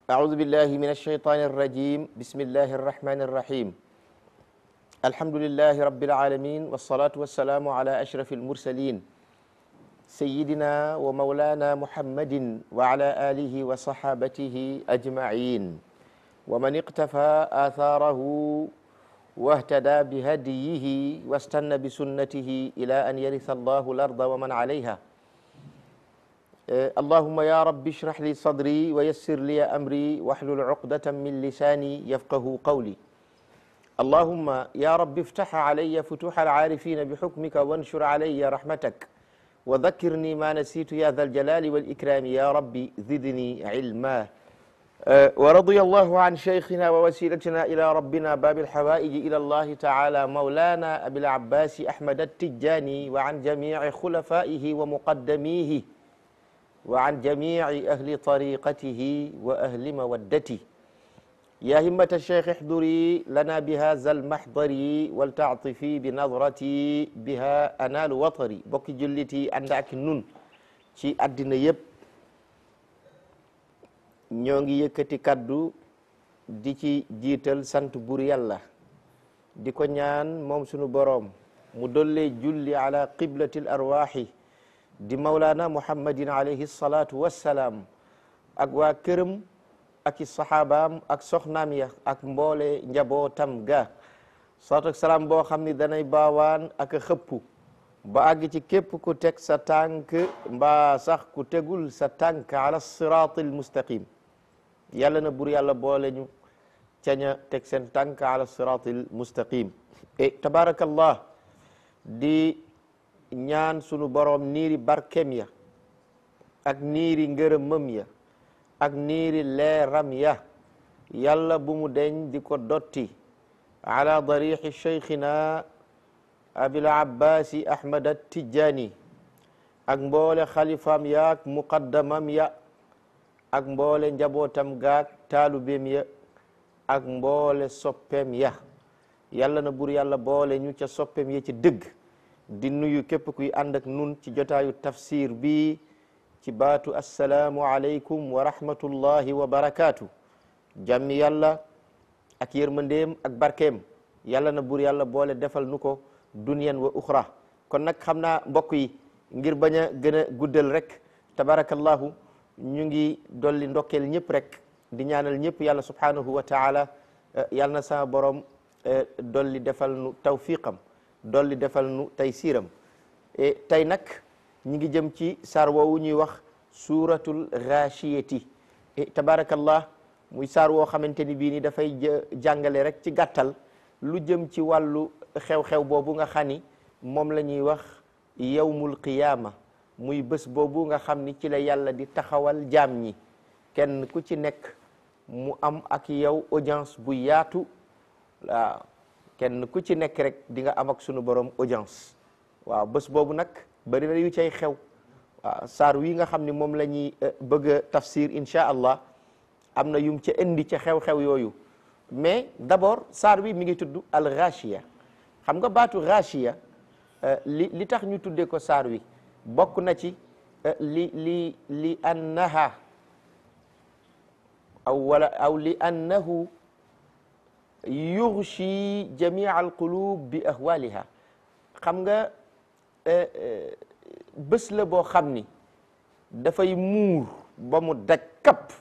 أعوذ بالله من الشيطان الرجيم بسم الله الرحمن الرحيم الحمد لله رب العالمين والصلاة والسلام على أشرف المرسلين سيدنا ومولانا محمد وعلى آله وصحابته أجمعين ومن اقتفى آثاره واهتدى بهديه واستنى بسنته إلى أن يرث الله الأرض ومن عليها اللهم يا رب اشرح لي صدري ويسر لي أمري واحلل عقدة من لساني يفقه قولي اللهم يا رب افتح علي فتوح العارفين بحكمك وانشر علي رحمتك وذكرني ما نسيت يا ذا الجلال والإكرام يا رب زدني علما أه ورضي الله عن شيخنا ووسيلتنا إلى ربنا باب الحوائج إلى الله تعالى مولانا أبي العباس أحمد التجاني وعن جميع خلفائه ومقدميه وعن جميع أهل طريقته وأهل مودته يا همة الشيخ احضري لنا بهذا المحضر ولتعطفي بنظرتي بها أنال وطري بوكي جلتي عندك نون ci àddina yépp ñoo ngi yëkkati kaddu di ci jiital sant bur yàlla di ko ñaan moom sunu boroom mu dollee julli ala qiblatil arwaaxi di mawlaana muhammadin alayhi salaatu wassalaam ak waa këram ak i saxaabaam ak soxnaam ya ak mboole njabootam ga salaatu ak salaam boo xam ni danay baawaan ak a xëppu ba àgg ci képp ku teg sa tànk mbaa sax ku tegul sa tànk ala siraatil mustaqim yàlla na bur yàlla boole ñu caña teg seen tànk ala siraatil mustaqim e tabarakallah di ñaan sunu boroom niiri barkem ya ak niiri ngërëmëm ya ak niiri leeram ya yàlla bu mu deñ di ko dotti ala darixi cheikhina abil abbasi ahmad attijani ak mboole xalifaam ya ak muqaddamam ya ak mboole njabootam gaak taalubeem ya ak mboole soppeem ya yàlla na bur yàlla boole ñu ca soppeem ya ci dëgg di nuyu képp kuy ànd ak nun ci jotaayu tafsir bi ci baatu assalaamu aleykum wa rahmatullahi wa barakaatu jàmmi yàlla ak yërmandeem ak barkeem yàlla na bur yàlla boole defal nu ko dunyan wa uxra kon nag xam naa mbokk yi ngir bañ a gën a guddal rek tabarakallahu ñu ngi dolli ndokkeel ñëpp rek di ñaanal ñëpp yàlla subhanahu wa taala yàlla na sama borom dolli defal nu tawfiqam dolli defal nu tey siiram tey nag ñi ngi jëm ci saar woowu ñuy wax suratul ghashiyati tabarakallah muy saar woo xamante ni bii ni dafay jàngale rek ci gàttal lu jëm ci wàllu xew-xew boobu nga xam ni moom la ñuy wax yawmul qiyaama muy bés boobu nga xam ni ci la yàlla di taxawal jaam ñi kenn ku ci nekk mu am ak yow audience bu yaatu waaw kenn ku ci nekk rek di nga am ak sunu borom audience waaw bés boobu nag bari na yu cay xew waaw saar wi nga xam ni moom la ñuy bëgg a tafsir incha allah am na yum ca indi ca xew-xew yooyu mais d'abord saar wi mi ngi tudd al ghashiya xam nga baatu ghashiya li li tax ñu tuddee ko saar wi bokk na ci li li li annaha aw wala aw li annahu yughshi jamia alqulub bi ahwaliha xam nga bés la boo xam ni dafay muur ba mu daj kapp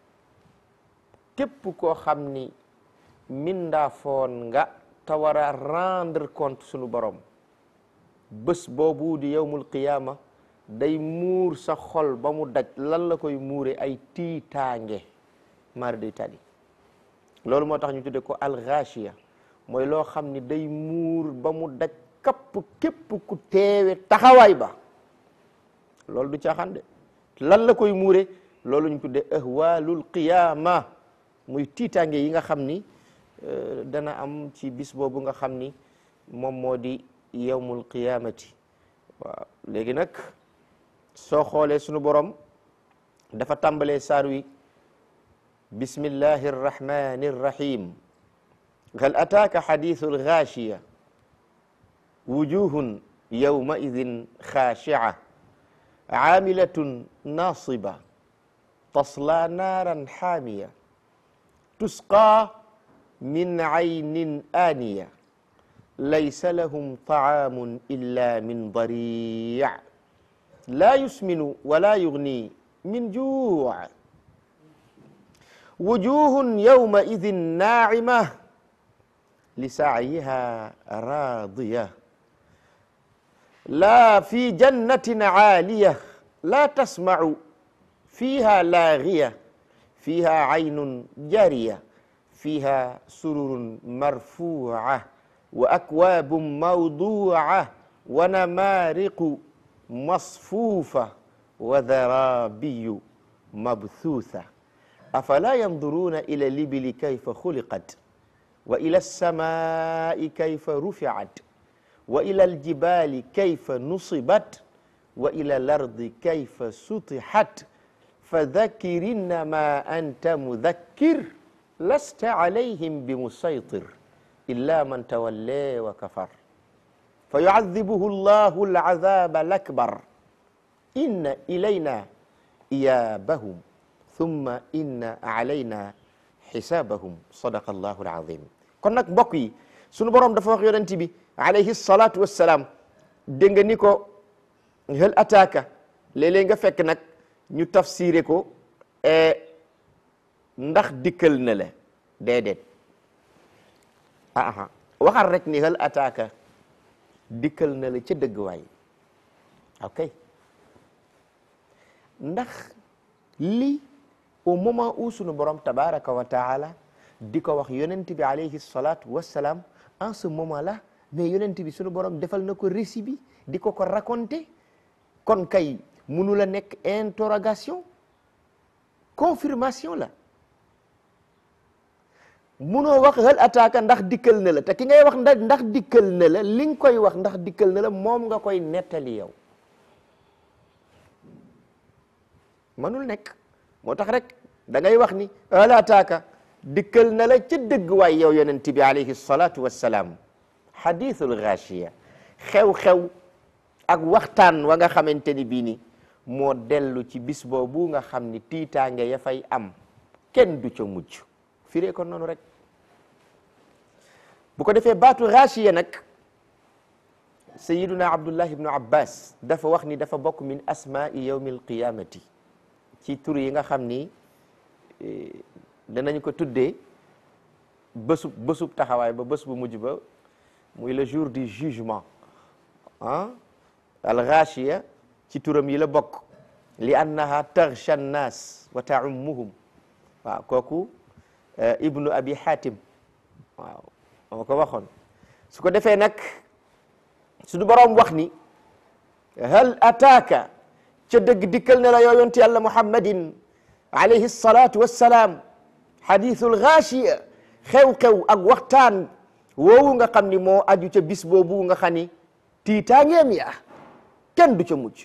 képp koo xam ni mindaafoon nga te war a rendre compte sunu borom bés boobu di yawmul qiyaama day muur sa xol ba mu daj lan la koy muure ay tiitaange mari day tali loolu moo tax ñu tudde ko alxaashiya mooy loo xam ni day muur ba mu daj kapp képp ku teewe taxawaay ba loolu du caaxaan de lan la koy muure loolu ñu tudde ahwaalul qiyaama muy tiitaange yi nga xam ni dana am ci bis boobu nga xam ni moom moo di yawmul qiyaamati waaw léegi nag soo xoolee sunu borom dafa tàmbalee saar wi bismillahi arrahmani arrahim hal ataaka xadiisu algaashiya wujuhun yawmaidin xaashia caamilatun naasiba tasla naaran xaamiya tusqa min aynin aaniya laysa lahum taamun illa min dari la yusminu wala yugni min juu wujuhun yawma idin naacima li saayiha raadiya la fi jannatin caaliya la tasmacu fiha laagiya fiha caynun jaariya fiha sururun marfuuca wa akwaabun mawduuca wa namaariqu masfuufa wa daraabiyu mabthuutha afala yanduruuna ila libili kayfa xuliqat wa ila alsamaai kayfa ruficat wa ila aljibali kayfa nusibat wa ila alardi kayfa sutixat fadakkir innama anta mudakkir lasta alayhim bimusaytir illa man tawalla wa kafar fa yucadibuhu allahu alcadaba alakbar inna ilayna iyaabahum thumma inna alayna xisaabahum sadaqa allahu alazim kon nag mbokk yi sunu borom dafa wax yonent bi alayhi salatu wassalaam dégg nga ni ko hal ataaka léeg-léeg nga fekk nag ñu tafsiré ko ndax dikkal na la déedéet aha waxal rek ni hal ataaka dikkal na la ca dëgg waay ok ndax li au moment où sunu borom tabaraka wa taala di ko wax yonent bi alayhi salatu wassalaam en ce moment là mais yonent bi sunu borom defal na ko récit bi di ko ko raconter kon kay munu la nekk interrogation confirmation la munoo wax hal ataaka ndax dikkal na la te ki ngay wax ndax ndax dikkal na la li nga koy wax ndax dikkal na la moom nga koy nettali yow manul nekk moo tax rek da ngay wax ni hal ataaka dikkal na la ca dëgg waay yow yonent bi alayhi salatu wassalaam hadithul ghashiya xew-xew ak waxtaan wa nga xamante ni bii ni moo dellu ci bis boobu nga xam ni tiitaange ya fay am kenn du ca mujj firee ko noonu rek bu ko defee baatu ghashiya nag sayiduna abdullah ibnu abbas dafa wax ni dafa bokk min asmaai yawmi alqiyamati ci tur yi nga xam ni danañ ko tuddee bésub bésub taxawaay ba bés bu mujj ba muy le jour du jugement ah al ghashiya ci turam yi la bokk li annaha taghsha nnas wa taummuhum waaw kooku ibnu abi hatim waaw moo ko waxoon su ko defee nag suñu boroom wax ni hal ataaka ca dëgg dikkal ne la yoo yonti yàlla muhammadin alayhi salatu wassalaam hadithul ghashiya xew-xew ak waxtaan woowu nga xam ni moo aju ca bis boobu nga xam ni tiitaangeem ya kenn du ca mujj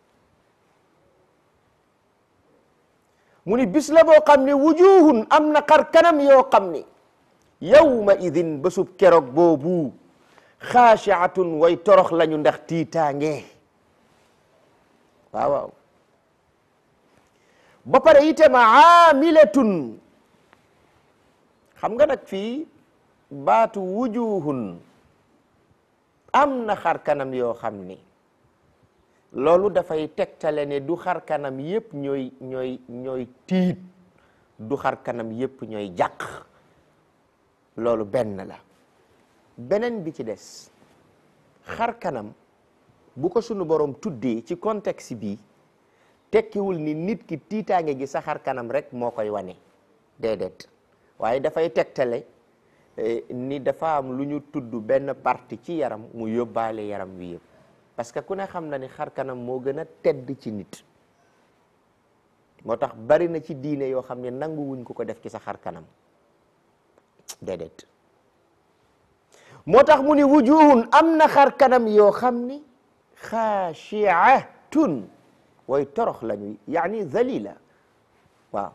mu ni bis la boo xam ni wujuhun am na xar kanam yoo xam ni yawma idin bésub keroog boobu xaashiatun way torox lañu ndax tiitaange waaw waaw ba pare itam aamilatun xam nga nag fii baatu wujuhun am na xar kanam yoo xam ni loolu dafay tegtale ne du xar kanam yépp ñooy ñooy ñooy tiit du xar kanam yépp ñooy jàq loolu benn la beneen bi ci des xar kanam bu ko sunu borom tuddee ci contexte bi tekkiwul ni nit ki tiitaange gi sa xar kanam rek moo koy wane déedéet waaye dafay tegtale ni dafa am lu ñu tudd benn partie ci yaram mu yóbbaale yaram wi yëpp parce que ku ne xam na ni xar kanam moo gën a tedd ci nit moo tax bari na ci diine yoo xam ne nangu wuñ ko ko def ci sa xar kanam déedéet moo tax mu ni wujuhun am na xar kanam yoo xam ni xaashiatun way torox lañu yaani zalila waaw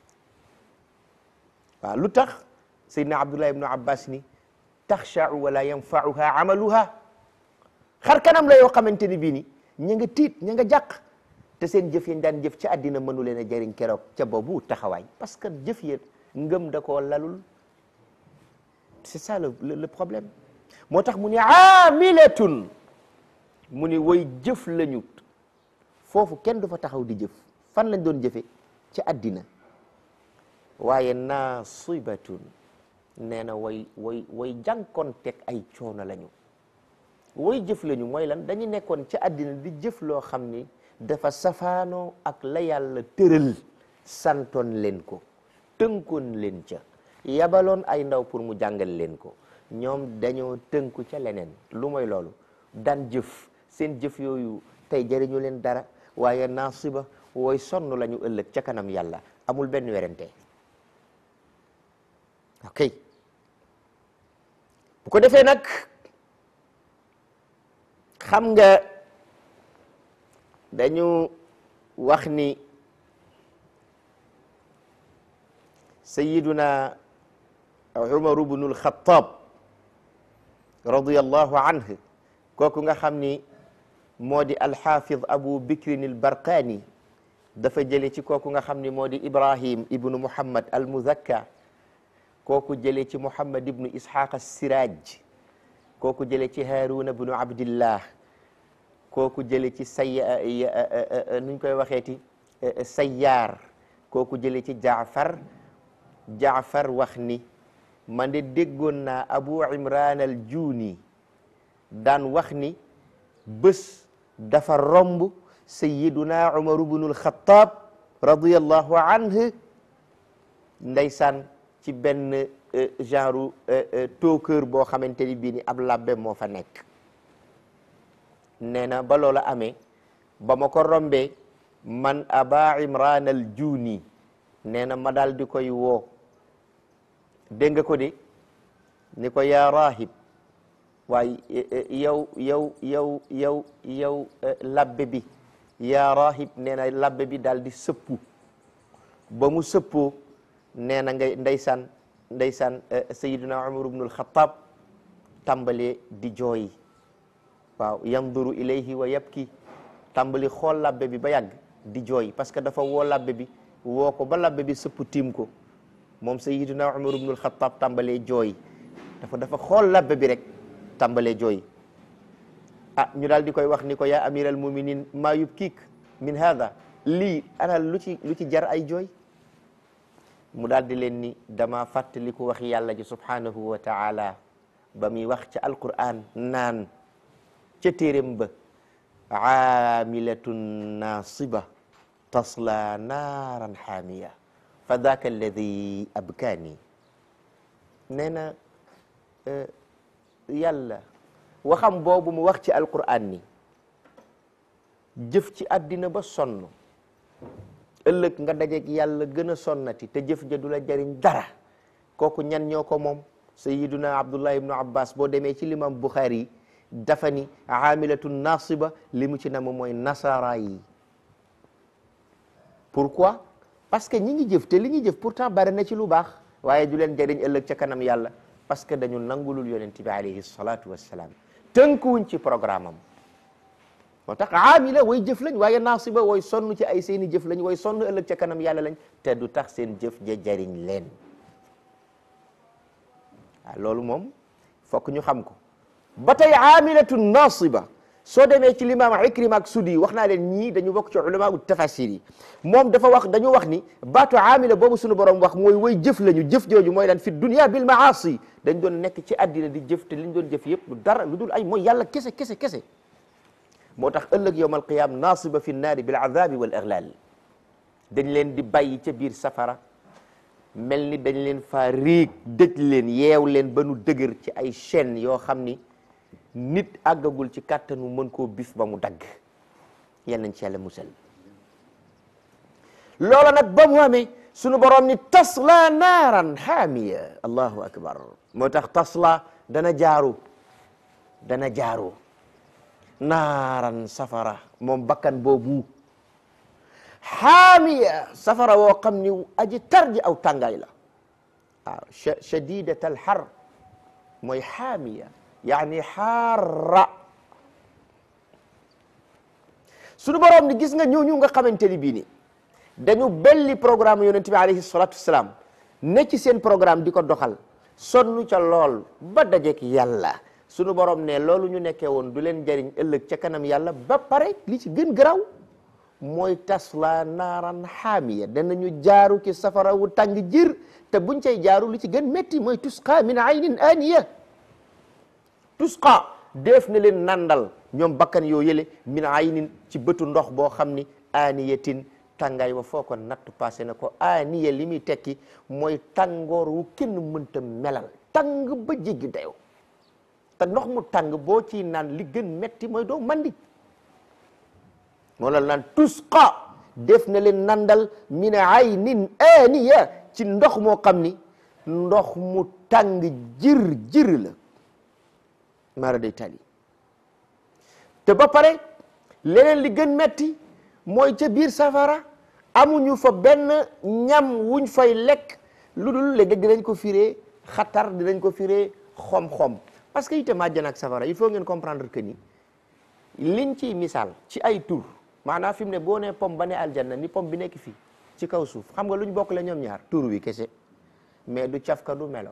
waaw lu tax sayyidina abdullah ibnu abbas ni taxshau wala yanfauha amaluha xar kanam la yoo xamante ni bii ni ña nga tiit ña nga jàq te seen jëf yañ daan jëf ci àddina mënu leen a jëriñ keroog ca boobu taxawaay parce que jëf ya ngëm da koo lalul c'est ça le le problème moo tax mu ni aamilatun mu ni way jëf lañu foofu kenn du fa taxaw di jëf fan lañ doon jëfe ci àddina waaye naasibatun nee na way way way jànkoonteeg ay coono lañu way jëf lañu mooy lan dañu nekkoon ci àddina di jëf loo xam ni dafa safaanoo ak la yàlla tëral santoon leen ko tënkoon leen ca yabaloon ay ndaw pour mu jàngal leen ko ñoom dañoo tënku ca leneen lu mooy loolu daan jëf seen jëf yooyu tey jëriñu leen dara waaye naasiba wooy sonn lañu ëllëg ca kanam yàlla amul benn werante ok bu ko defee nag xam nga dañu wax ni sayiduna umaru bnul xataab radiyallahu anhu kooku nga xam ni moo di alxaafid abu bikrin albarqani dafa jële ci kooku nga xam ni moo di ibrahim ibnu muhammad almuzakka kooku jële ci muhammad ibnu ishaq assiraj kooku jële ci haruna bnu abdillah kooku jële ci say nuñ koy waxeeti sayyaar kooku jële ci jaafar jaafar wax ni man de déggoon naa abu imran al juuni daan wax ni bés dafa romb sayiduna umaru bnul xataab radiyallahu anhu ndeysaan ci benn genre tookër boo xamante ni bii ni ab labbe moo fa nekk nee na ba loola amee ba ma ko rombee man aba imran al juuni nee na ma daal di koy woo dégg nga ko de ni ko yaa rahib waaye yow yow yow yow yow labbe bi yaa rahib nee na labbe bi daal di sëppu ba mu sëppoo nee na ngay ndeysaan ndeysaan sayiduna umar ibnul xataab tàmbalee di jooy waaw yanduru ilayhi wa yabki tàmbali xool labbe bi ba yàgg di jooy parce que dafa woo labbe bi woo ko ba labbe bi sëpp tiim ko moom sayiduna umar ibnul xataab tàmbalee jooy dafa dafa xool labbe bi rek tàmbalee jooy ah ñu daal di koy wax ni ko yaa amir al muminin maa yubkiik min hada lii ana lu ci lu ci jar ay jooy mu daal di leen ni dama fàttali ko wax yàlla ji subhanahu wa taala ba muy wax ca alquran naan ca téeréem ba aamilatun naasiba tasla naaran xaamiya fa daaka alladi abkaani nee na yàlla waxam boobu mu wax ci alquran ni jëf ci àddina ba sonn ëllëg nga dajeeg yàlla gën a sonnati te jëf ja du la jariñ dara kooku ñan ñoo ko moom sayiduna abdullah ibnu abbas boo demee ci limam buxaari yi dafa ni aamilatun nasiba li mu ci nam mooy nasara yi pourquoi parce que ñi ngi jëf te li ñuy jëf pourtant bari na ci lu baax waaye du leen jariñ ëllëg ca kanam yàlla parce que dañu nangulul yonent bi alayhi salatu wassalaam tënkuwuñ ci programme am moo tax aamila way jëf lañ waaye naasiba way sonn ci ay seeni jëf lañ way sonn ëllëg ca kanam yàlla lañ te du tax seen jëf ja jariñ leen waaw loolu moom fokk ñu xam ko ba tey aamilatu naasiba soo demee ci limaam Ikrima ak Sudi wax naa leen ñii dañu bokk ci ulama u tafasir yi moom dafa wax dañu wax ni baatu aamila boobu sunu borom wax mooy way jëf lañu jëf jooju mooy lan fi dunya bil maasi dañ doon nekk ci àddina di jëf te liñ doon jëf yëpp lu dara lu dul ay mooy yàlla kese kese kese moo tax ëllëg yowm alqiyama naasiba fi nnaari bil azabi wal iglal dañ leen di bàyyi ca biir safara mel ni dañ leen faa riig dëj leen yeew leen ba nu dëgër ci ay chaînes yoo xam ni nit àggagul ci kàttanu mën koo bif ba mu dagg yal nañ ci yàlla musal loola nag ba mu amee sunu borom ni tasla naaran haamiya allahu akbar moo tax tasla dana jaaru dana jaaru naaran safara moom bakkan boobu haamiya safara woo xam ni aji tarji aw tàngaay la waaw shadidat al har mooy haamiya yaani xaara sunu borom ni gis nga ñooñu nga xamante ni bii ni dañu belli programme yonente bi alayhi salatu wassalam ne ci seen programme di ko doxal sonn ca lool ba dajeek yàlla sunu borom ne loolu ñu nekkee woon du leen jariñ ëllëg ca kanam yàlla ba pare li ci gën garaaw mooy tasla naaran xaamiya danañu jaaru ci safara wu tàng jir te buñ cay jaaru li ci gën métti mooy tusqa min aynin aniya tusqa def na leen nandal ñoom bakkan yoo yële min aynin ci bëtu ndox boo xam ni aniyatin tàngaay wa foo ko natt passé na ko aniya li muy tekki mooy tàngoor wu kenn mënta melal tàng ba jéggi dayoo te ndox mu tàng boo ciy naan li gën metti mooy doo mandi moo la naan tusqa def na leen nandal min aynin aniya ci ndox moo xam ni ndox mu tàng jir jir la mara day tali te ba pare leneen li gën metti mooy ca biir safara amuñu fa benn ñam wuñ fay lekk lu dul léegi dinañ ko firee xatar dinañ ko firee xom-xom parce que itam àjjana ak safara il faut ngeen comprendre que ni liñ ciy misaal ci ay tur maanaam fi mu ne boo nee pom ba ne aljanna ni pom bi nekk fii ci kaw suuf xam nga luñ bokk la ñoom ñaar tur wi kese mais du cafka du melo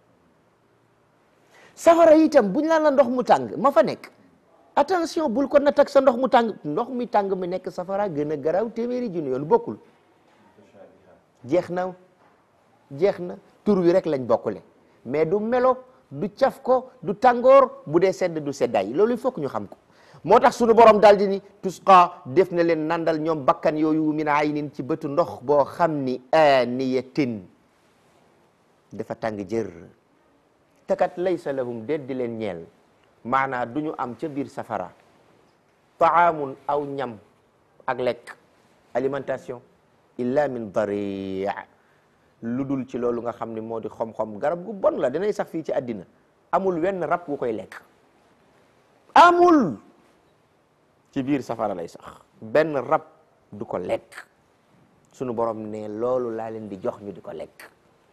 safara itam buñ laan la ndox mu tàng ma fa nekk attention bul ko natt ak sa ndox mu tàng ndox mi tàng mi nekk safara gën a garaaw téeméeri junni yoon bokkul jeex na jeex na tur wi rek lañ bokkule mais du melo du caf ko du tàngoor bu dee sedd du seddaay loolu il faut que ñu xam ko moo tax sunu borom daal di ni tusqa def na leen nandal ñoom bakkan yooyu min aynin ci bëtu ndox boo xam ni aniyatin dafa tàng jër te kat laysa lahum déet di leen ñeel maanaa du ñu am ca biir safara taamun aw ñam ak lekk alimentation illa min dari lu dul ci loolu nga xam ne moo di xom-xom garab gu bon la danay sax fii ci àddina amul wenn rab wu koy lekk amul ci biir safara lay sax benn rab du ko lekk sunu borom ne loolu laa leen di jox ñu di ko lekk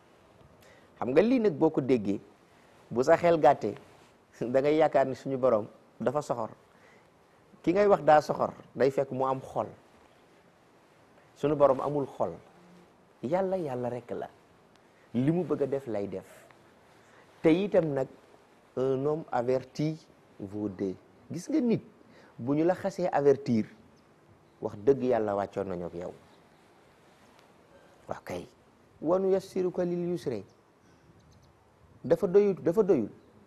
xam nga lii nag boo ko déggee bu sa xel gàttee da ngay yaakaar ni suñu borom dafa soxor ki ngay wax daa soxor day fekk mu am xol suñu borom amul xol yàlla yàlla rek la li mu bëgg a def lay def te itam nag un homme averti vaut deux gis nga nit bu ñu la xasee avertir wax dëgg yàlla wàccoon nañu ak yow wax kay wanu yassiruka lil yusri dafa doyul dafa doyul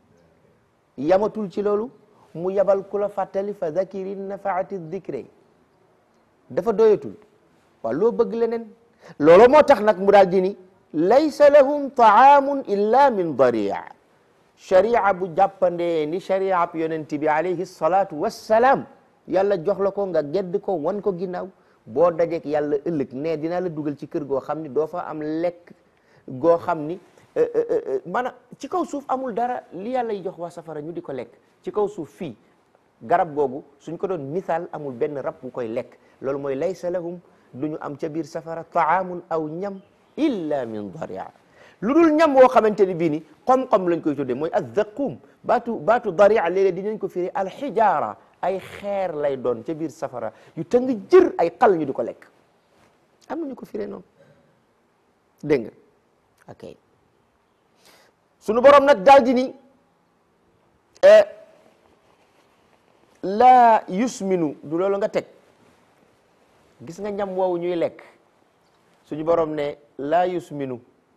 yamatul ci loolu mu yabal ku la fàttali fa zakirin nafaati dikre dafa doyatul waaw loo bëgg leneen loolu moo tax nag mu daal di ni laysa lahum taamun illa min daria sharia bu jàppandee ni sharia bu yonent bi alayhi salatu wassalaam yàlla jox la ko nga gedd ko wan ko ginnaaw boo dajeek yàlla ëllëg ne dinaa la dugal ci kër goo xam ni doo fa am lekk goo xam ni maanaam ci kaw suuf amul dara li yàlla yi jox waa safara ñu di ko lekk ci kaw suuf fii garab googu suñ ko doon misaal amul benn rab bu koy lekk loolu mooy laysa lahum du ñu am ca biir safara taamun aw ñam illa min daria lu dul ñam woo xamante ni bii ni xom-xom lañ koy tuddee mooy azzaqum baatu baatu daria léeg-léeg dinañ ko firi alxijaara ay xeer lay doon ca biir safara yu tëng jër ay xal ñu di ko lekk am na ñu ko firee noonu dégg nga ok sunu borom nag daal di ni laa yusminu du loolu nga teg gis nga ñam woowu ñuy lekk suñu borom ne laa yusminu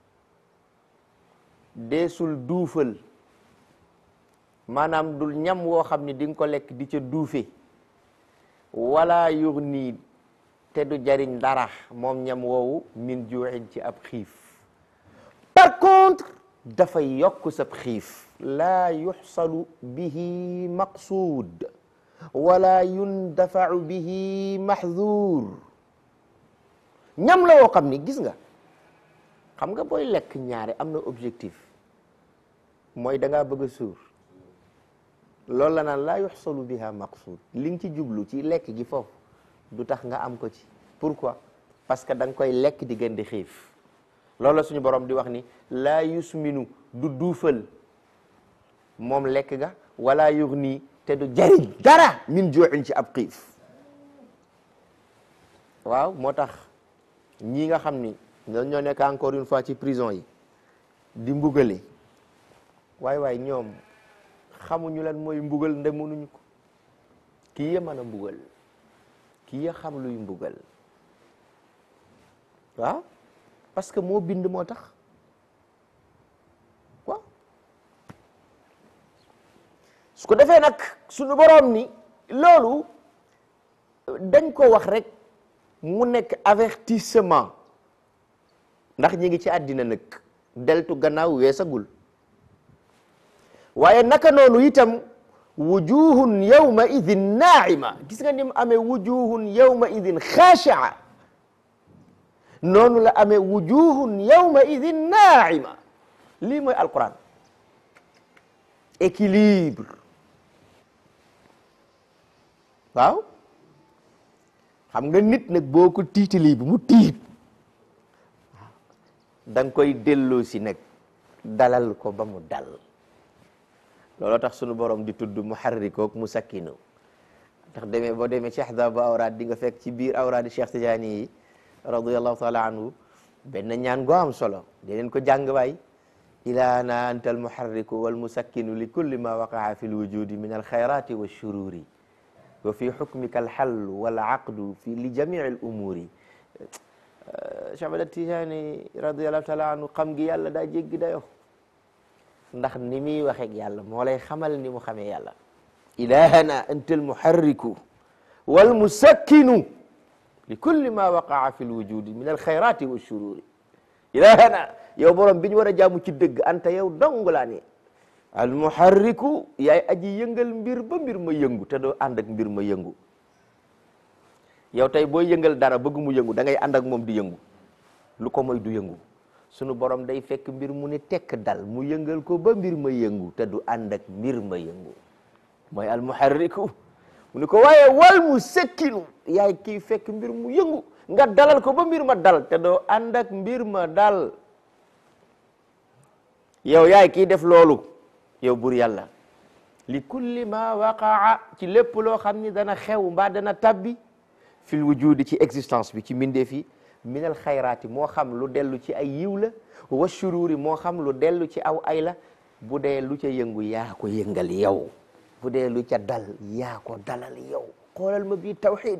deesul duufal maanaam dul ñam woo xam ni di nga ko lekk di ca duufe wala yughni te du jariñ dara moom ñam woowu min juuxin ci ab xiif par contre dafay yokk sab xiif laa yuxsalu bihi maqsuud wala yundafau bihi mahzuur ñam la woo xam ni gis nga xam nga booy lekk ñaare am na objectif mooy da ngaa bëgg a suur loolu la naan laa yuxsalu biha maqsuud li nga ci jublu ci lekk gi foofu du tax nga am ko ci pourquoi parce que da nga koy lekk di gën di xiif loolu la suñu borom di wax ni laa yusminu du duufal moom lekk ga wala yughni te du jariñ dara min juuxin ci ab xiif waaw moo tax ñii nga xam ni ñoom ñoo nekk encore une fois ci prison yi di mbugale waay waay ñoom xamuñu lan mooy mbugal nde mënuñu ko kii ya mën a mbugal kii ya xam luy mbugal waaw parce que moo bind moo tax waaw su ko defee nag suñu boroom ni loolu dañ ko wax rek mu nekk avertissement ndax ñi ngi ci àddina nag deltu gannaaw weesagul waaye naka noonu itam wujuhun yawma idin naima gis nga ni mu amee wujuhun yawma idin xaashaa noonu la amee wujuhun yawma idin naima lii mooy alquran équilibre waaw xam nga nit nag boo ko tiitalee bi mu tiit da nga koy delloo si nag dalal ko ba mu dal looloo tax sunu borom di tudd muharrikook mu sakkinu ndax demee boo demee ci ahzaabu awraad di nga fekk ci biir awraadi Cheikh Tidiane yi radiyallahu taala anhu benn ñaan goo am solo deneen ko jàng waay ilaana anta al muharriku wal musakkinu li kulli ma waqaa fi lwujudi min alxayrati walshururi wa fi xukmika alxallu wal aqdu fi li jamii al umuri Cheikh Ahmad Tijaani radiyallahu taala anhu xam gi yàlla daa jéggi dayo ndax ni muy waxeeg yàlla moo lay xamal ni mu xamee yàlla ilahana anta almuharriku wal musakkinu li kulli ma waqaa fi lwujudi min alxayrati walshururi ilahana yow borom bi ñu war a jaamu ci dëgg anta yow dong laa ne almuharriku yaay aji yëngal mbir ba mbir ma yëngu te doo ànd ak mbir ma yëngu yow tey booy yëngal dara bëgg mu yëngu da ngay ànd ak moom di yëngu lu ko moy du yëngu sunu borom day fekk mbir mu ne tekk dal mu yëngal ko ba mbir ma yëngu te du ànd ak mbir ma yëngu mooy almuharriku mu ni ko waaye wal mu sekkinu yaay kii fekk mbir mu yëngu nga dalal ko ba mbir ma dal te doo ànd ak mbir ma dal yow yaay kii def loolu yow bur yàlla li kulli ma waqaa ci lépp loo xam ni dana xew mbaa dana tabbi fil wujudi ci existence bi ci mbindeef yi minal xayraati moo xam lu dellu ci ay yiw la wa shuruuri moo xam lu dellu ci aw ay la bu dee lu ca yëngu yaa ko yëngal yow bu dee lu ca dal yaa ko dalal yow xoolal ma bii tawxid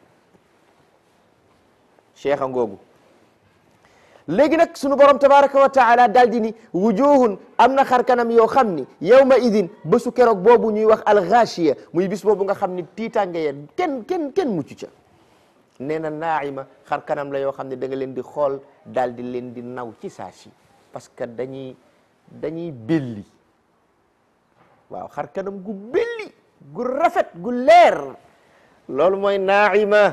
cheikh a ngoogu léegi nag sunu borom tabaraka wa taala daal di ni wujuhun am na xar kanam yoo xam ni yawma idin bésu keroog boobu ñuy wax alxaashiya muy bis boobu nga xam ni tiitaange ya kenn kenn kenn mucc ca nee na naaima xar kanam la yoo xam ne da nga leen di xool daal di leen di naw ci saa si parce que dañuy dañuy belli waaw xar kanam gu belli gu rafet gu leer loolu mooy naaima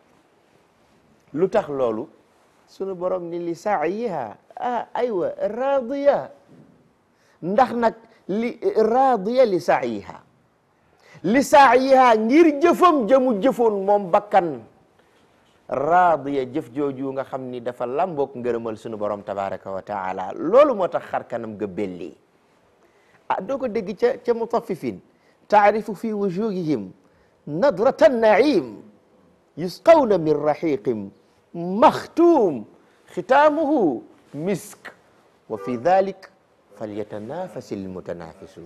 lu tax loolu sunu borom ni li saayiha ah aywa raadiya ndax nag li raadiya li saayiha li saayiha ngir jëfam jëmu jëfoon moom bakkan raadiya jëf jooju nga xam ni dafa lambook ngërëmal sunu borom tabaraka wa taala loolu moo tax xar kanam ga belli ah doo ko dégg ca ca mutaffifin taarifu fi wujuhihim nadrata naim yusqawna min raxiqin maxtuum xitaamuhu misk wa fi dalik falyatanafasi almutanafisun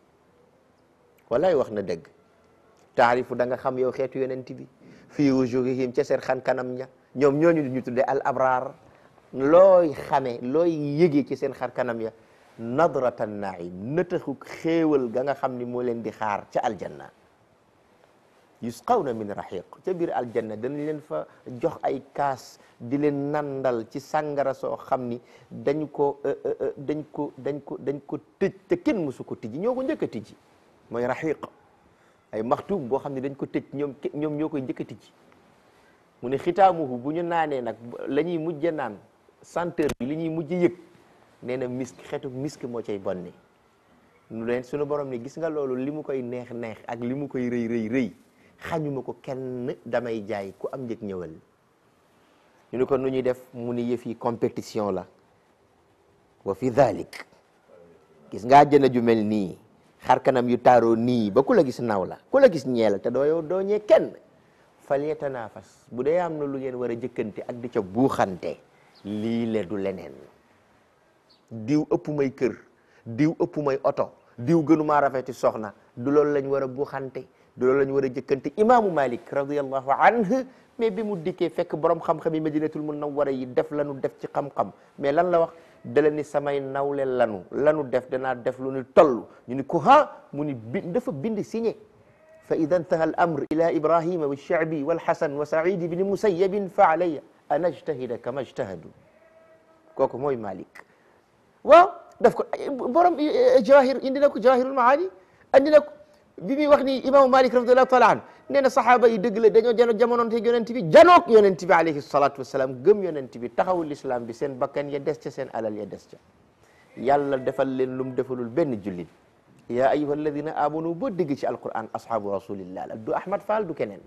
walaay wax na dëgg taarifu da nga xam yow xeetu yonent bi fii wujuhihim ca seen xan kanam ña ñoom ñooñu ñu tudde al abrar looy xame looy yëgee ci seen xar kanam ya nadrata naim nëtaxu xéewal ga nga xam ni moo leen di xaar ca aljanna yusqawna min raxiq ca biir aljanna danañ leen fa jox ay kaas di leen nandal ci sàngara soo xam ni dañ ko dañ ko dañ ko dañ ko tëj te kenn mësu ko tijji ñoo ko njëkk a tijji mooy raxiq ay maxtuum boo xam ne dañ ko tëj ñoom ñoom ñoo koy njëkk a tijji mu ne xitaamuhu bu ñu naanee nag la ñuy mujj naan senteur bi li ñuy mujj yëg nee na misk xeetu misk moo cay bonni nu leen sunu borom ni gis nga loolu li mu koy neex neex ak li mu koy rëy rëy rëy xañuma ko kenn damay jaay ku am njëg ñëwal ñu ne ko nu ñuy def mu ni yëf yi compétition la wa fi dhalik gis nga àjjana ju mel nii xar kanam yu taaroo nii ba ku la gis naw la ku la gis ñeel te doo yow doo ñee kenn fal yatanafas bu dee am na lu ngeen war a jëkkante ak di ca buuxante lii le du leneen diw ëpp may kër diw ëpp may oto diw gënumaa rafeti soxna du loolu lañ war a buxante du loolu lañ war a jëkkante imaamu malik radiallahu anhu mais bi mu dikkee fekk borom xam-xam yi madinatul munawwara yi def lanu def ci xam-xam mais lan la wax dala ni samay nawle lanu lanu def danaa def lu ni toll ñu ni ko ha mu ni bi dafa bind signé fa ida intaha al amr ila ibrahima wa shaabi walhasan wa saidi bni musayyabin fa alayya an ajtahida kama ajtahadu kooku mooy malik waaw daf ko borom jawahir indi na ko jawahirul maani andi na ko bi muy wax ni imaamu malik radiallahu taala an nee na saxaaba yi dëgg la dañoo jano jamonoonte yonent bi janook yonent bi alayhi salatu wasalaam gëm yonent bi taxawul islam bi seen bakkan ya des ca seen alal ya des ca yàlla defal leen lum defalul benn jullit ya ayuha alladina amanu boo dégg ci alquran ashabu rasulillah la du ahmad fall du keneen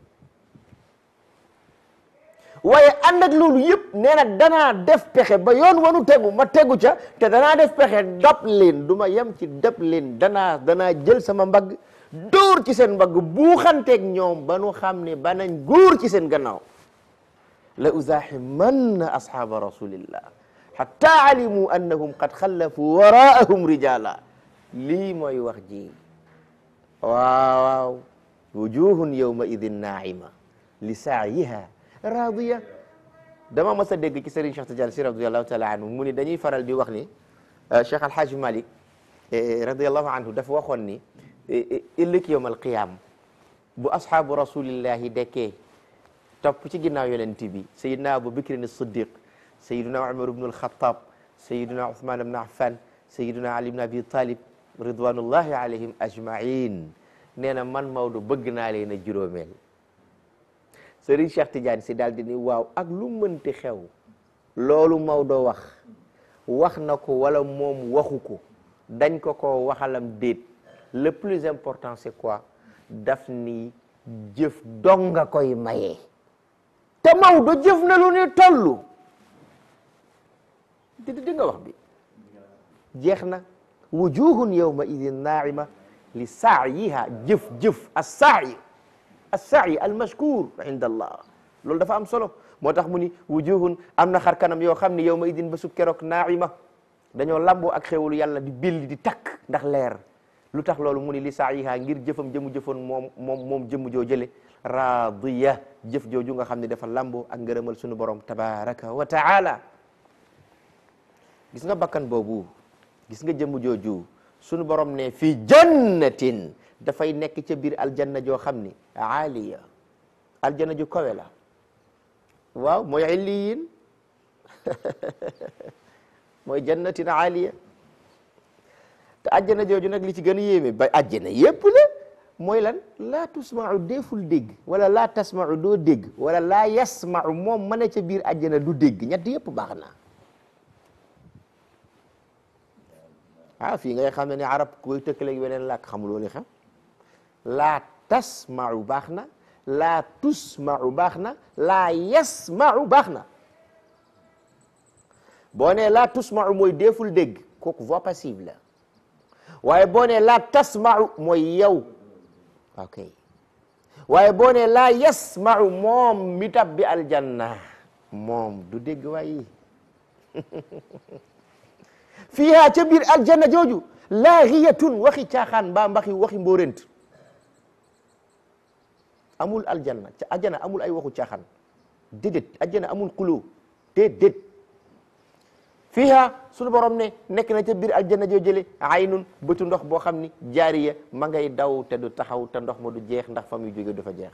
waaye ànd ak loolu yëpp nee na danaa def pexe ba yoon wanu tegu ma tegu ca te danaa def pexe dab leen du ma yem ci dab leen danaa danaa jël sama mbagg dóor ci seen mbagg buuxanteeg ñoom ba nu xam ne ba nañ góor ci seen gannaaw la uzahimanna ashaba rasulillah hatta alimu annahum qad xallafu waraahum rijala lii mooy wax ji waaw waaw wujuhun yawma idin naima li saayiha radiya dama mas a dégg ci Serigne Cheikh Tidiane si radiallahu taala anhu mu ni dañuy faral di wax ni Cheikh Alhaji Malik radiallahu anhu dafa waxoon ni ëllëg yawm alqiyam bu ashaabu rasulillahi dekkee topp ci ginnaaw yonent bi sayidna Abu Bakrin Siddiq sayiduna Umar ibnu alxatab sayiduna Uthman ibnu Affan sayiduna Ali ibnu Abi Talib ridwanullahi alayhim ajmain nee na man Maodo bëgg naa leen a juróomeel Serigne Cheikh Tidiane si daal di ni waaw ak lu mënti xew loolu Maodo wax wax na ko wala moom waxu ko dañ ko ko waxalam déet le plus important c'est quoi daf ni jëf dong nga koy maye te Maodo jëf na lu ni tollu di di nga wax bi jeex na wujuhun yawma idin naima li saayiha jëf jëf as-saayi as-saayi al-mashkur inda allah loolu dafa am solo moo tax mu ni wujuhun am na xar kanam yoo xam ne yawma idin ba su keroog naima dañoo lamboo ak xéwalu yàlla di billi di takk ndax leer lu tax loolu mu ni li saayiha ngir jëfam jëmu jëfoon moom moom moom jëmm joo jële radiya jëf jooju nga xam ne dafa lamboo ak ngërëmal sunu borom tabaraka wa taala gis nga bakkan boobu gis nga jëmm jooju sunu borom ne fii jannatin dafay nekk ca biir aljanna joo xam ni aaliya aljanna ju kawe la waaw mooy illiyin mooy jannatin aaliya te aljanna jooju nag li ci gën a yéeme ba aljanna yépp la mooy lan laa tusmau deeful dégg wala laa tasmau doo dégg wala laa yasmau moom ma ne ca biir aljanna du dégg ñett yépp baax na ah fii ngay xam ne ni arab koy tëkkaleeg weneen làkk xamuloo li xam laa tasmau baax na laa tusmau baax na laa yasmau baax na boo nee laa tusmau mooy deeful dégg kooku voix passive la waaye boo nee laa tasmau mooy yow ok waaye boo nee laa yasmau moom mi tab bi aljanna moom du dégg waaye fiiha ca biir aljanna jooju laaxiyatun waxi caaxaan mbaa mbaxi waxi mbóorent amul aljanna ca aljanna amul ay waxu caaxaan déedéet aljanna amul xuloo déedéet fiiha sunu borom ne nekk na ca biir aljanna joo jële aynun bëtu ndox boo xam ni jaariya ma ngay daw te du taxaw te ndox ma du jeex ndax fa muy jóge du fa jeex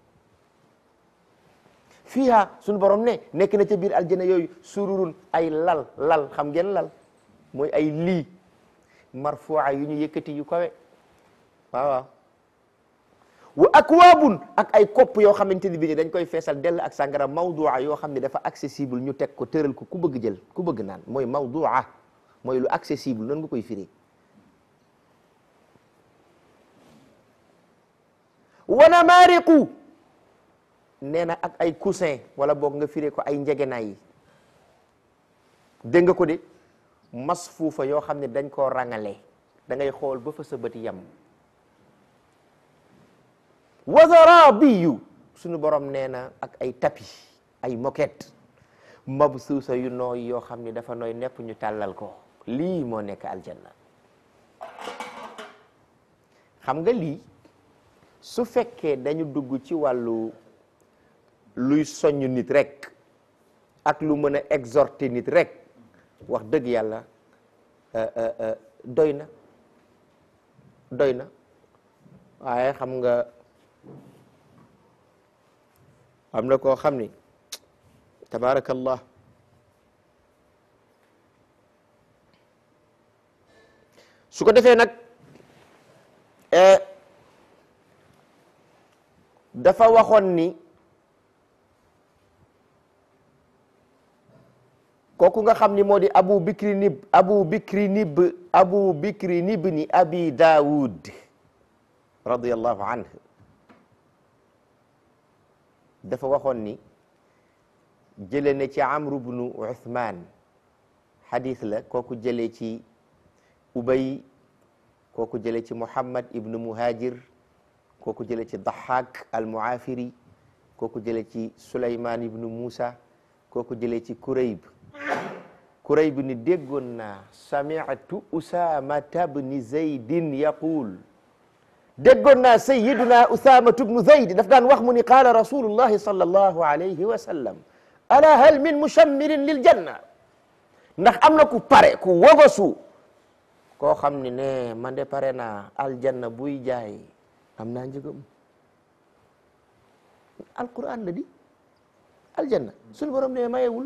fiiha sunu borom ne nekk na ca biir aljanna yooyu sururun ay lal lal xam ngeen lal mooy ay lii marfu'a yu ñu yëkkati yu kawe waaw waaw wa akwaabun ak ay kopp yoo xamante ni bi dañ koy feesal dell ak sàngara mawdu'a yoo xam ne dafa accessible ñu teg ko tëral ko ku bëgg jël ku bëgg naan mooy mawdu'a mooy lu accessible noonu nga koy firi wa namaariqu nee na ak ay coussin wala boog nga firi ko ay njegenaay yi dégg nga ko de masfuufa yoo xam ne dañ koo rangale da ngay xool ba fa sa bët yam wa zarabiyu suñu borom nee na ak ay tapis ay moquette mabsuusa yu nooy yoo xam ni dafa nooy nepp ñu tàllal ko lii moo nekk aljanna xam nga lii su fekkee dañu dugg ci wàllu luy soññ nit rek ak lu mën a exhorter nit rek wax dëgg yàlla doy na doy na waaye xam nga am na koo xam ni tabaarakallah su ko defee nag dafa waxoon ni kooku nga xam ni moo di abu bikri nib abu bikri nib abu bikri nibni abi daawud radiyallahu anhu dafa waxoon ni jële na ci amru bnu uthman xadis la kooku jëlee ci ubay kooku jële ci muhammad ibnu muhajir kooku jële ci dahak al muafiri kooku jële ci suleyman ibnu musa kooku jële ci kurayb kurayb ni déggoon naa sami'tu usamata bni zaydin yaqul déggoon naa sayiduna usamatu bnu zayd daf daan wax mu ni qaala rasulullahi sallallahu alayhi wa sallam ala hal min mushammirin lil janna ndax am na ku pare ku wogosu koo xam ni ne man de pare naa aljanna buy jaay am naa njëgam alquran la di aljanna suñu borom ne mayewul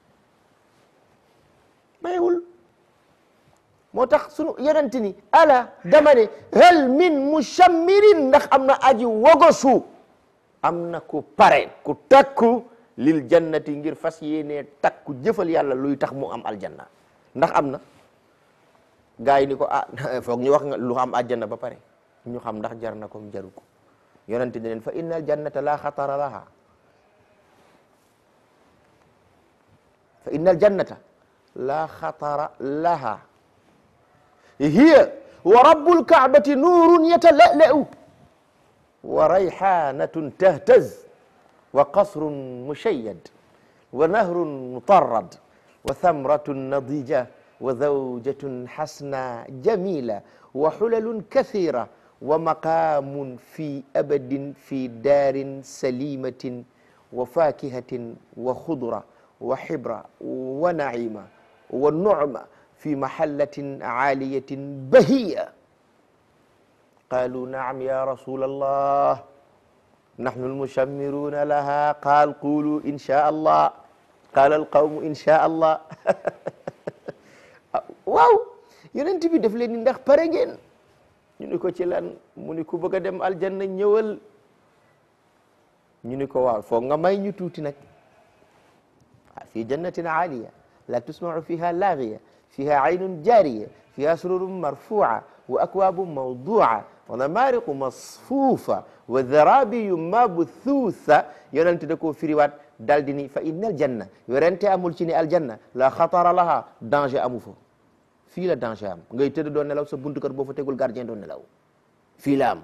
mayewul moo tax sunu yonent ni ala dama ne hal min mushammirin ndax am na aji wogosu am na ku pare ku takku lil jannati ngir fas yéenee takku jëfal yàlla luy tax mu am aljanna ndax am na gaa yi ni ko ah foog ñu wax nga lu am aljanna ba pare ñu xam ndax jar na ko jaru ko yonent ne leen fa inna aljannata la xatara laha fa inna aljannata la xatara laha hiya wa rabbul kaabati nuurun yatala'la'u wa rayhanatun tahtaz wa qasrun mushayyad wa nahrun mutarrad wa thamratun nadija wa zawjatun hasna jamila wa hulalun kathira wa maqamun fi abadin fi daarin salimatin wa fakihatin wa khudra wa hibra wa naima wa nu'ma في محلة عالية بهية قالوا نعم يا رسول الله نحن المشمرون لها قال قولوا إن شاء الله قال القوم إن شاء الله waaw yonent bi daf leen ni ndax pare ngeen ñu ni ko ci lan mu ni ku bëgg a dem aljanna ñëwal ñu ni ko waaw foog nga may ñu tuuti nag fi jannatin aaliya la tusmau fiha laagiya fiha aynun jariya fiha sururun marfu'a wa akwabun mawdu'a wa namariqu masfufa wa zarabiyu mabthuutha yonente da koo firiwaat dal di ni fa inna aljanna yorente amul ci ni aljanna la xatara laha danger amu fa fii la danger am ngay tëdd doon nelaw sa buntu kër boo fa tegul gardien doon nelaw fii la am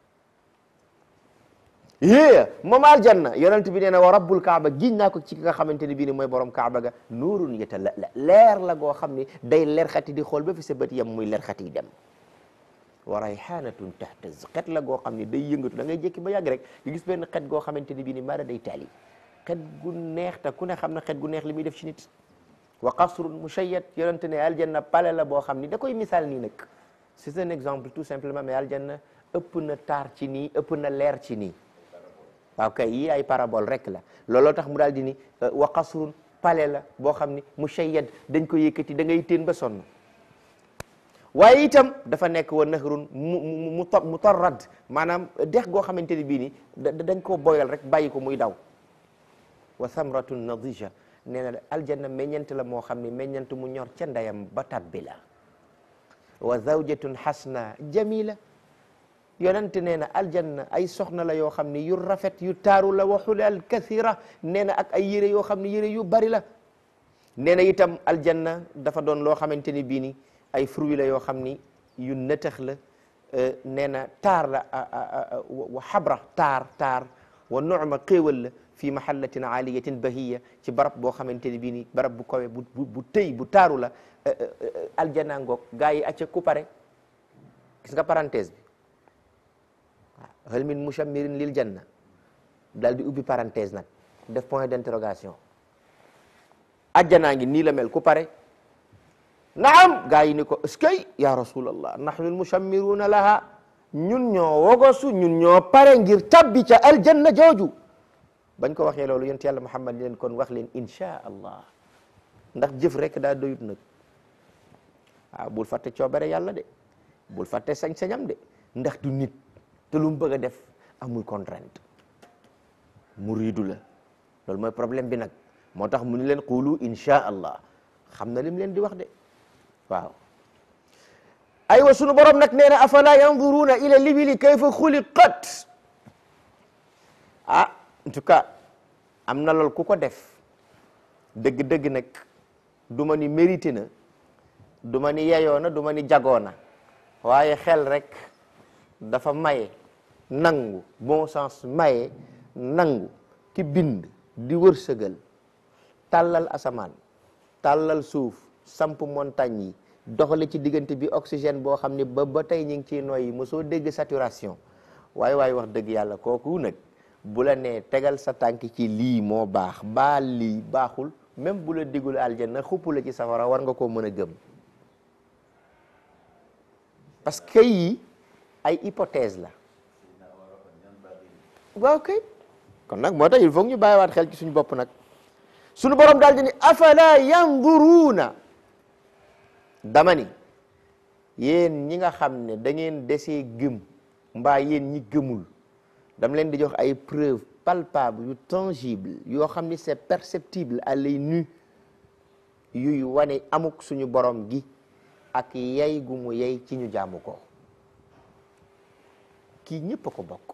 yée moom aljanna yonent bi nee na wa rabbul kaaba giñ naa ko ci ki nga xamante ni bii ni mooy borom kaaba ga nuurun yatala la leer la goo xam ni day leer xati di xool ba fi sa bët yam muy leer xati dem wa rayhanatun tahtaz xet la goo xam ni day yëngatu da ngay jékki ba yàgg rek nga gis benn xet goo xamante ni bii ni mara day taali xet gu neex te ku ne xam na xet gu neex li muy def ci nit wa qasrun mushayyad yonent ne aljanna pale la boo xam ni da koy misaal nii nag c'est un exemple tout simplement mais aljanna ëpp na taar ci nii ëpp na leer ci nii waaw kay yii ay parabole rek la looloo tax mu daal di ni wa qasrun pale la boo xam ni mushayyad dañ ko yëkkati da ngay teen ba sonn waaye itam dafa nekk wa nahrun mu mu mutarrad maanaam dex goo xamante ni bii ni dañ koo boyal rek bàyyi ko muy daw wa samratun nadija nee na aljanna meññant la moo xam ni meññant mu ñor ca ndeyam ba tabbi la wa zawjatun hasna jamila yonent nee na aljanna ay soxna la yoo xam ne yu rafet yu taaru la wa xulal kathira nee na ak ay yére yoo xam ne yére yu bari la nee na itam aljanna dafa doon loo xamante ni bii ni ay fruits la yoo xam ni yu nëtëx la nee na taar la wa xabra taar taar wa nu'ma xéewal la fi mahallatin aliyatin bahiya ci barab boo xamante ni bii ni barab bu kawe bu bu bu tëy bu taaru la aljana ngoog gaa yi acca ku pare gis nga parenthèse bi waaw hal min mushammirin lil janna daal di ubbi parenthèse nag def point d'interrogation ajjanaa ngi nii la mel ku pare naam gaa yi ni ko eskay ya rasulallah nahnu almushammiruna laha ñun ñoo wogosu ñun ñoo pare ngir tabbi ca aljanna jooju bañ ko waxee loolu yonent yàlla muhammad leen kon wax leen insha allah ndax jëf rek daa doyut nag waaw bul fàtte coobare yàlla de bul fàtte sañ-sañam de ndax du nit te lu mu bëgg a def amul contrainte muridu la loolu mooy problème bi nag moo tax mu ni leen qulu insha allah xam na lim leen di wax de waaw aywa sunu borom nag nee na afala yanzuruna ila libili kayfa xuliqat ah en tout cas am na lool ku ko def dëgg-dëgg nag du ma ni mérité na du ma ni yeyoo na du ma ni jagoo na waaye xel rek dafa maye nangu bon sens maye nangu ki bind di wërsëgal tàllal asamaan tàllal suuf samp montagne yi doxale ci diggante bi oxygène boo xam ne ba ba tey ñu ngi ciy noyyi mosoo dégg saturation waaye waaye wax dëgg yàlla kooku nag bu la nee tegal sa tànk ci lii moo baax baal lii baaxul même bu la digul aljanna xupp la ci safara war nga koo mën a gëm parce que yi ay hypothèse la waaw kay kon nag moo tax il faut ñu bàyyiwaat xel ci suñu bopp nag suñu borom daal di ni afala yanzuruuna dama ni yéen ñi nga xam ne da ngeen desee gëm mbaa yéen ñi gëmul dama leen di jox ay preuve palpable yu tangible yoo xam ni c'est perceptible à l'œil nu yuy wane amuk suñu borom gi ak yey gu mu yey ci ñu jaamu ko kii ñëpp a ko bokk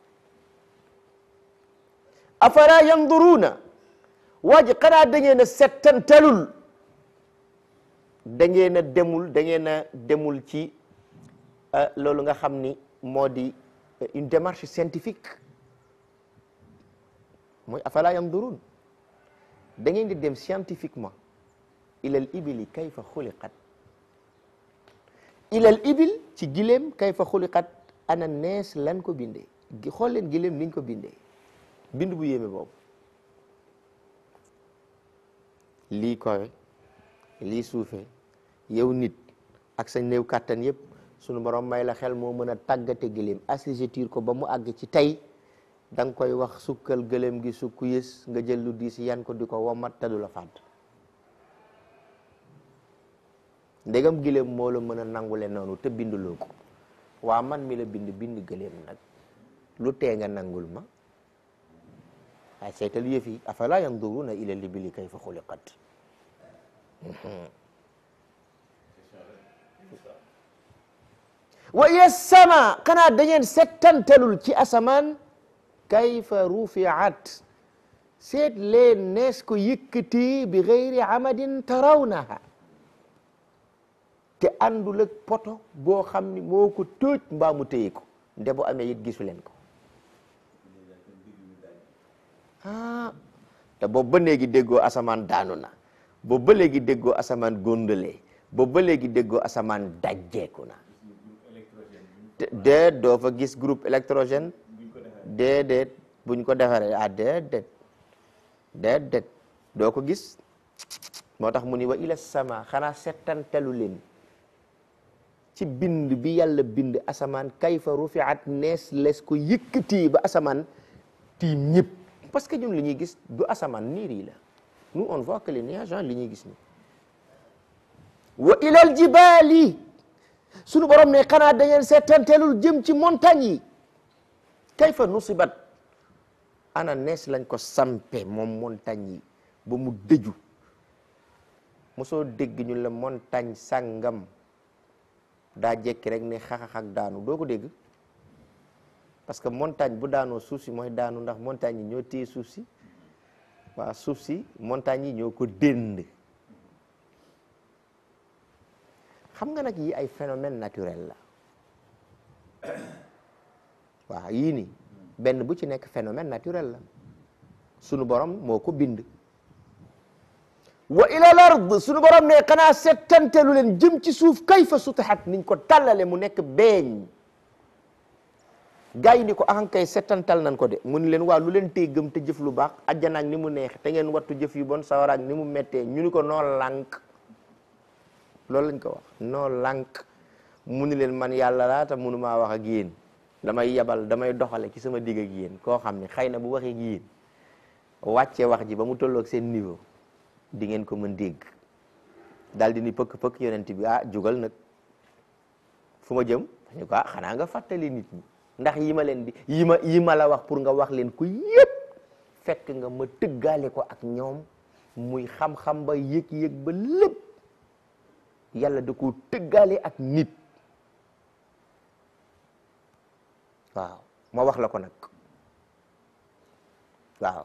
afala yanduruuna waa ji xanaa da ngeen a settantalul da ngeen a demul da ngeen a demul ci loolu nga xam ni moo di une démarche scientifique mooy afala yanduruun da ngeen di dem scientifiquement ilal ibili kayfa xuliqat ilal ibil ci gileem kayfa xuliqat ana nees lan ko bindee gi xool leen gileem niñ ko bindee bind bu yéeme boobu lii kowe lii suufe yow nit ak sa néew kàttan yépp sunu borom may la xel moo mën a tàggate gileem assujettir ko ba mu àgg ci tey da nga koy wax sukkal gëléem gi sukku yës nga jël lu diis yan ko di ko womat te du la fàdd ndegam gileem moo la mën a nangule noonu te binduloo ko waa man mi la bind bind gëléem nag lu tee nga nangul ma waaye seetal yëf yi afala yanduruna ila libili kayfa xuliqat wa iya sama xanaa da ngeen settantalul ci asamaan kayfa rufiat seet leen nees ko yëkkati bi gayri amadin tarawnaha te àndul ak poto boo xam ni moo ko tóoj mbaa mu téye ko nde bu amee it gisu leen ko ah te boobu ba léegi déggoo asamaan daanu na boobu ba léegi déggoo asamaan góndale boobu ba léegi déggoo asamaan dajjeeku na déet doo fa gis groupe électrogène déedéet buñ ko defaree ah déedéet déedéet doo ko gis moo tax mu ni wa ila sama xanaa settantelu leen ci bind bi yàlla bind asamaan kayfa rufiat nees les ko yëkkati ba asamaan tiim ñëpp parce que ñun li ñuy gis du asamaan niir yi la nous on voit que les nuages li ñuy gis ni wa ilal jibaali sunu borom ne xanaa da ngeen seetanteelul jëm ci montagne yi kayfa nusibat ana nees lañ ko sampe moom montagne yi ba mu dëju mosoo dégg ñu la montagne sàngam daa jekki rek ne xaxax ak daanu doo ko dégg parce que montagne bu daanoo suuf si mooy daanu ndax montagne yi ñoo téye suuf si waa suuf si montagne yi ñoo ko dénd xam nga nag yi ay phénomène naturel la waaw yii ni benn bu ci nekk phénomène naturel la sunu borom moo ko bind wa ila al ard sunu borom ne xanaa settantelu leen jëm ci suuf kayfa sutihat niñ ko tàllale mu nekk beeñ gaa yi ni ko ahankay settantal nañ ko de mu ni leen waaw lu leen tey gëm te jëf lu baax ajjanaak ni mu neex te ngeen wattu jëf yu bon sawaraak ni mu mettee ñu ni ko noo lànk loolu lañ ko wax noo lànk mu ni leen man yàlla laa te munu maa wax ak yéen damay yebal damay doxale ci sama digg ak yéen koo xam ne xëy na bu waxee ak yéen wàccee wax ji ba mu tolloog seen niveau di ngeen ko mën dégg daal di ni pëkk pëkk yonent bi ah jugal nag fu ma jëm ñu ko ah xanaa nga fàttali nit ñi ndax yi ma leen di yi ma yi ma la wax pour nga wax leen ko yépp fekk nga ma tëggaale ko ak ñoom muy xam-xam ba yëg-yëg ba lépp yàlla da ko tëggaale ak nit waaw ma wax la ko nag waaw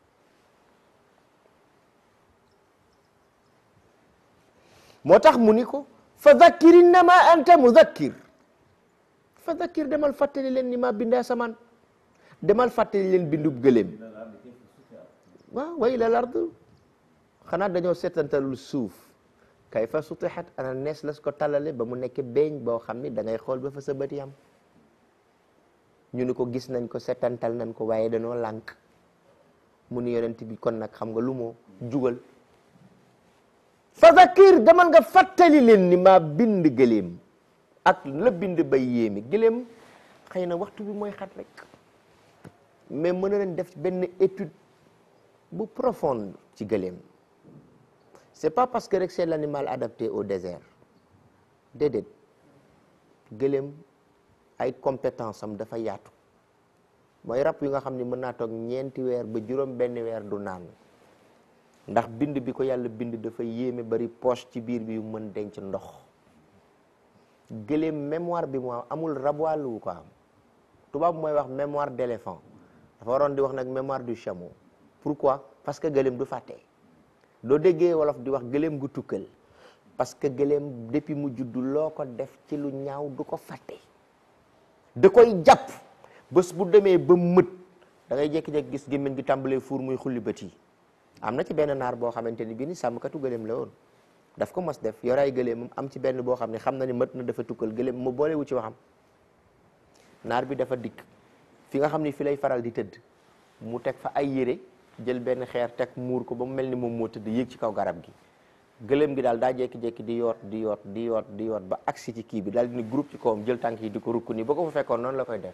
moo tax mu ni ko fa dhakkir innama anta mudhakkir fa dhakkir demal fàttali leen ni ma bindee asamaan demal fàttali leen bindub gëléem waaw wa ila lard xanaa dañoo seetantalul suuf kay fa sutihat ana nees las ko talale ba mu nekk beeñ boo xam ni da ngay xool ba fa sa bët yam ñu ni ko gis nañ ko seetantal nañ ko waaye dañoo lànk mu ni yonent bi kon nag xam nga lu moo jugal fa zakir demal nga fàttali leen ni maa bind gëléem ak la bind bay yéemi gëléem xëy na waxtu bi mooy xat rek mais mën na leen def benn étude bu profonde ci gëléem c'est pas parce que rek c'est l'animal adapté au désert déedéet gëléem ay compétence am dafa yaatu mooy rab yu nga xam ni mën naa toog ñeenti weer ba juróom benn weer du naan ndax bind bi ko yàlla bind dafa yéeme bari poche ci biir bi yu mën denc ndox gëléem mémoire bi mu am amul rabwàll wu ko am tubaab mooy wax mémoire d'éléphant dafa waroon di wax nag mémoire du chameau pourquoi parce que gëléem du fàtte doo déggee wolof di wax gëléem gu tukkal parce que gëléem depuis mu juddu loo ko def ci lu ñaaw du ko fàtte da koy jàpp bés bu demee ba mët da ngay jékki-jékki gis gémmiñ gi tàmbalee fuur muy xulli bët yi am na ci benn naar boo xamante ni bii ni sàmmkatu gëléem la woon daf ko mos def yoraay gëléemam am ci benn boo xam ne xam na ni mët na dafa tukkal gëléem mu boole wu ci waxam naar bi dafa dikk fi nga xam ni fi lay faral di tëdd mu teg fa ay yére jël benn xeer teg muur ko ba mu mel ni moom moo tëdd yéeg ci kaw garab gi gëléem gi daal daa jékki-jékki di yoot di yoot di yoot di yoot ba agsi ci kii bi daal di ni groupe ci kawam jël tànk yi di ko rukk nii ba ko fa fekkoon noonu la koy def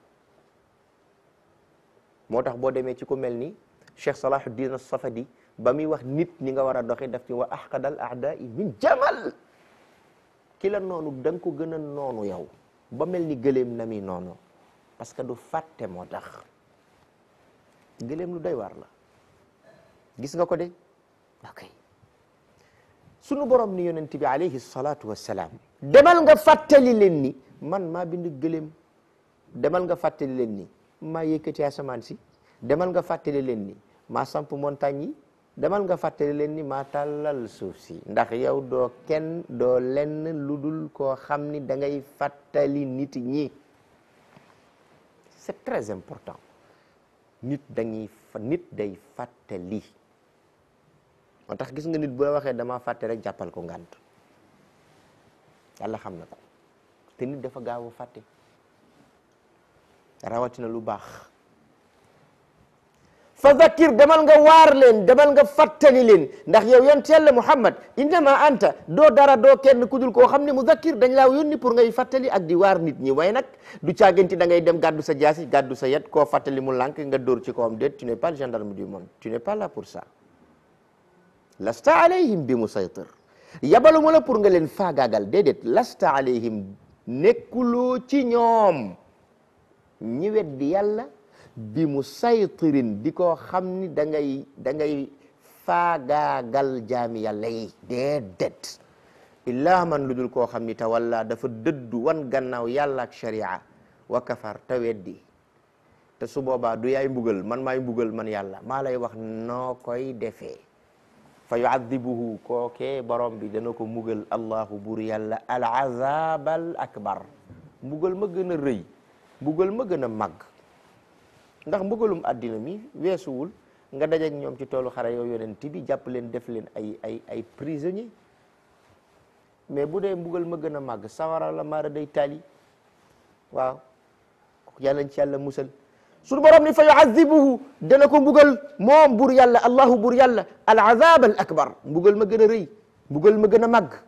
moo tax boo demee ci ku mel ni Cheikh Salahuddin As-Safadi ba muy wax nit ñi nga war a doxi daf ci wa ahqadal a'da'i min jamal ki la noonu da nga ko gën a noonu yow ba mel ni gëléem na mi noonu parce que du fàtte moo tax gëléem lu doy waar la gis nga ko de ok sunu borom ni yonent bi alayhi salatu wassalaam demal nga fàttali leen ni man maa bind gëléem demal nga fàttali leen ni maa yëkkati asamaan si demal nga fàttali leen ni maa samp montagne yi demal nga fàttali leen ni maa tàllal suuf si ndax yow doo kenn doo lenn lu dul koo xam ni da ngay fàttali nit ñi c'est très important nit dañuy nit day fàttali moo tax gis nga nit bu la waxee dama fàtte rek jàppal ko ngànt yàlla xam na ko te nit dafa gaaw a fàtte rawatina lu baax fa zakir demal nga waar leen demal nga fàttali leen ndax yow yonent yàlla Muhammad innama anta doo dara doo kenn ku dul koo xam ne mu zakir dañ laa yónni pour ngay fàttali ak di waar nit ñi waaye nag du caaganti da ngay dem gàddu sa jaasi gàddu sa yet koo fàttali mu lànk nga dóor ci kawam déet tu n'es pas le gendarme du monde tu n'es pas là pour ça lasta alayhim bi musaytir yabaluma la pour nga leen faagaagal déedéet lasta alayhim nekkuloo ci ñoom ñi weddi yàlla bi mu saytirin di ko xam ni da ngay da ngay faagaagal jaami yàlla yi déedéet illaa man lu dul koo xam ni tawalla dafa dëddu wan gannaaw yàlla ak sharia wa kafar te weddi te su boobaa du yaay mbugal man maay mbugal man yàlla maa lay wax noo koy defee fa yuadibuhu kookee borom bi dana ko mbugal allahu bur yàlla al azab al akbar mbugal ma gën a rëy mbugal ma gën a màgg ndax mbugalum àddina mi weesuwul nga dajeek ñoom ci toolu xare yow yonent bi jàpp leen def leen ay ay ay prisonnier mais bu dee mbugal ma gën a màgg sawara la maara day taali waaw yàlla nañ ci yàlla musal suñu borom ni fa yuazibuhu dana ko mbugal moom bur yàlla allahu bur yàlla al azab al akbar mbugal ma gën a rëy mbugal ma gën a màgg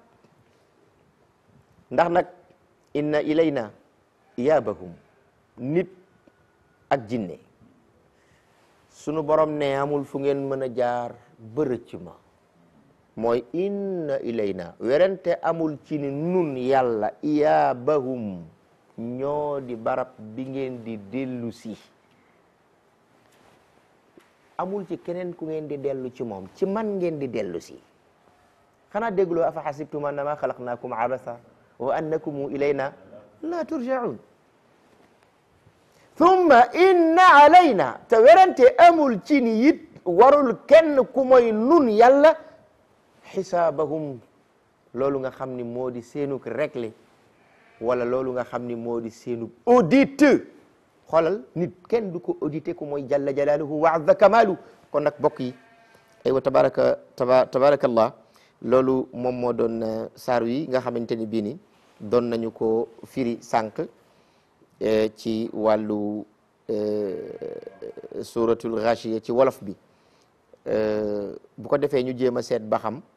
ndax nag inna ilayna iyaabahum nit ak jinne sunu borom ne amul fu ngeen mën a jaar bërëcc ma mooy inna ilayna werante amul ci ni nun yàlla iyaabahum ñoo di barab bi ngeen di dellu si amul ci keneen ku ngeen di dellu ci moom ci man ngeen di dellu si xanaa dégloo afa xasibtum annama xalaqnaakum abasa wa annakum ilayna la turjaun thumma inna alayna te werante amul ci ni it warul kenn ku mooy nun yàlla xisaabahum loolu nga xam ni moo di seenuk réglé wala loolu nga xam ni moo di seenuk audit xoolal nit kenn du ko audité ku mooy jalla jalaaluhu wa azza kamaalu kon nag bokk yi aywa tabaraka taba tabarakallah loolu moom moo doon saar yi nga xamante ni bii ni doon nañu ko firi sànq ci wàllu suratul ghashiya ci wolof bi bu ko defee ñu jéem a seet ba xam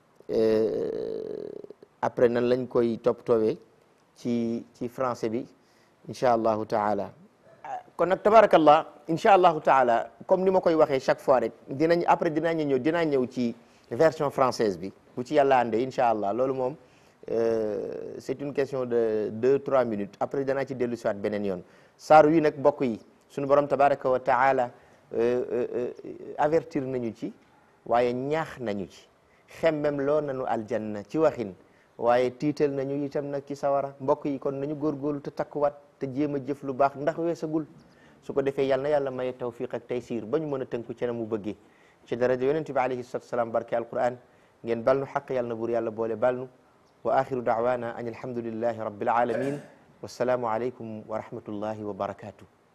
après nan lañ koy toppatoowee ci ci français bi incha allahu taala kon nag tabarakallah incha allahu taala comme ni ma koy waxee chaque fois rek dinañ après dinaa ñëw dinaa ñëw ci version française bi bu ci yàlla àndee incha allah loolu moom c'est une question de deux trois minutes après danaa ci dellu siwaat beneen yoon saaru yi nag mbokk yi suñu borom tabaraka wa taala avertir nañu ci waaye ñaax nañu ci xemmem loo nañu aljanna ci waxin waaye tiital nañu itam nag ci sawara mbokk yi kon nañu góorgóorlu te takkuwaat te jéem a jëf lu baax ndax weesagul su ko defee yàlla na yàlla maye tawfiq ak taysiir ba ñu mën a tënku ci na mu bëggee ci daraja yonente bi alayhi salatu wasalaam barke alquran ngeen bal nu xaq yàlla na buur yàlla boole bal nu wa axiru daawana an alhamdulillahi rabbil alamin wassalaamu aleykum wa rahmatullahi wa barakatuh